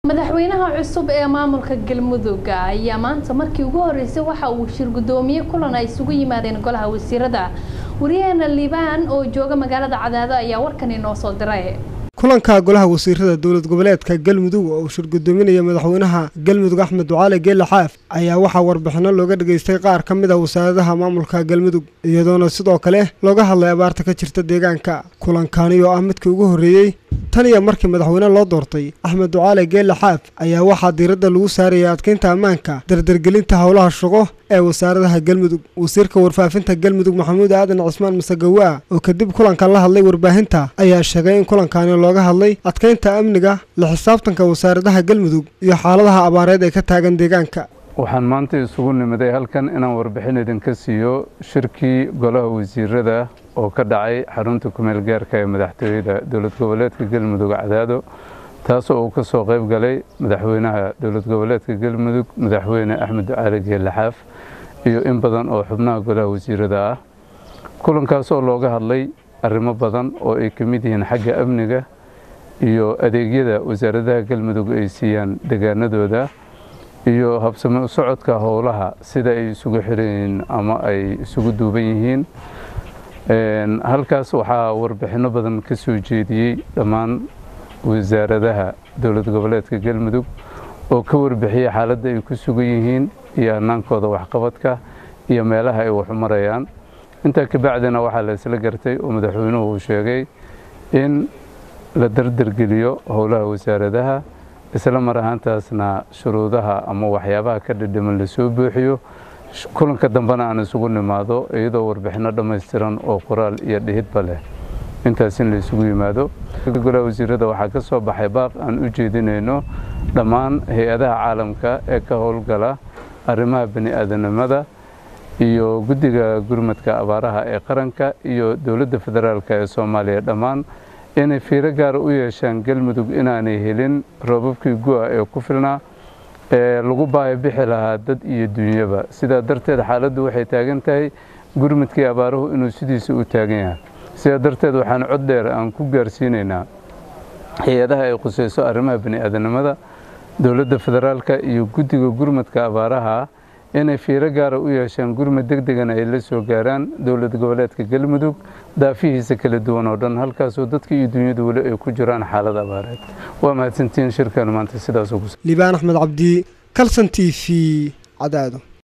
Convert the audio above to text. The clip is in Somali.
madaxweynaha cusub ee maamulka galmudug ayaa maanta markii ugu horeysay waxa uu shir gudoomiye kulan ay isugu yimaadeen golaha wasiirada wariyaheena liibaan oo jooga magaalada cadaado ayaa warkan inoo soo diray kulanka golaha wasiirada dowlad goboleedka galmudug oo uu shir gudoominaya madaxweynaha galmudug axmed ducaale geelle xaaf ayaa waxaa warbixino looga dhageystay qaar ka mid a wasaaradaha maamulka galmudug iyadoona sidoo kale looga hadlay abaarta ka jirta deegaanka kulankani oo ah midkii ugu horreeyey tan iyo markii madaxweyne loo doortay axmed ducaale geelle xaaf ayaa waxaa diiradda lagu saaraya adkeynta ammaanka dardargelinta howlaha shaqo ee wasaaradaha galmudug wasiirka warfaafinta galmudug maxamuud aadan cismaan masagawaa oo kadib kulanka la hadlay warbaahinta ayaa sheegay in kulankani looga hadlay adkeynta amniga la xisaabtanka wasaaradaha galmudug iyo xaaladaha abaareed ee ka taagan deegaanka waxaan maanta isugu nimiday halkan inaan warbixin idinka siiyo shirkii golaha wasiirada oo ka dhacay xarunta kumeel gaarka ee madaxtooyada dowlad goboleedka galmudug cadaado taasoo uu ka soo qayb galay madaxweynaha dowlad goboleedka galmudug madaxweyne axmed ducaali geelle xaaf iyo in badan oo xubnaha golaha wasiirada ah kulankaas oo looga hadlay arrimo badan oo ay ka mid yihiin xagga amniga iyo adeegyada wasaaradaha galmudug ay siiyaan deegaanadooda iyo habsame u socodka howlaha sida ay isugu xiran yihiin ama ay isugu duuban yihiin halkaas waxaa warbixinno badan ka soo jeediyey dhammaan wasaaradaha dowlad goboleedka galmudug oo ka warbixiyey xaaladda ay ku sugan yihiin iyo hannaankooda waxqabadka iyo meelaha ay waxu marayaan intaa kabacdina waxaa la isla gartay oo madaxweynuhu uu sheegay in la dardargeliyo howlaha wasaaradaha isla mar ahaantaasna shuruudaha ama waxyaabaha ka dhidhiman lasoo buuxiyo kulanka dambena aan isugu nimaado iyadoo warbixinno dhammaystiran oo qoraal iyo dhihidba leh intaas in la isugu yimaado golaha wasiirada waxaa ka soo baxay baaq aan u jeedinayno dhammaan hay-adaha caalamka ee ka howlgala arrimaha bani aadanimada iyo guddiga gurmadka abaaraha ee qaranka iyo dowladda federaalk ee soomaaliya dhammaan inay fiiro gaara u yeeshaan galmudug inaanay helin roobabkii gu-a ee ku filnaa ee lagu baayo bixi lahaa dad iyo dunyaba sidaa darteed xaaladdu waxay taagan tahay gurmadkii abaaruhu inuu sidiisa u taagan yahay sidaa darteed waxaan cod dheer aan ku gaarsiinaynaa hay-adaha ay khuseyso arrimaha bani aadanimada dowladda federaalka iyo guddiga gurmadka abaaraha inay fiiro gaara u yeeshaan gurmad deg degana ay la soo gaaraan dowlad goboleedka galmudug daafihiisa kala duwan oo dhan halkaasoo dadka iyo dunyadu weli ay ku jiraan xaalad abaareed waa mahadsantihiin shirkan maanta sidaas liibaan axmed cabdi kalson t v cadaado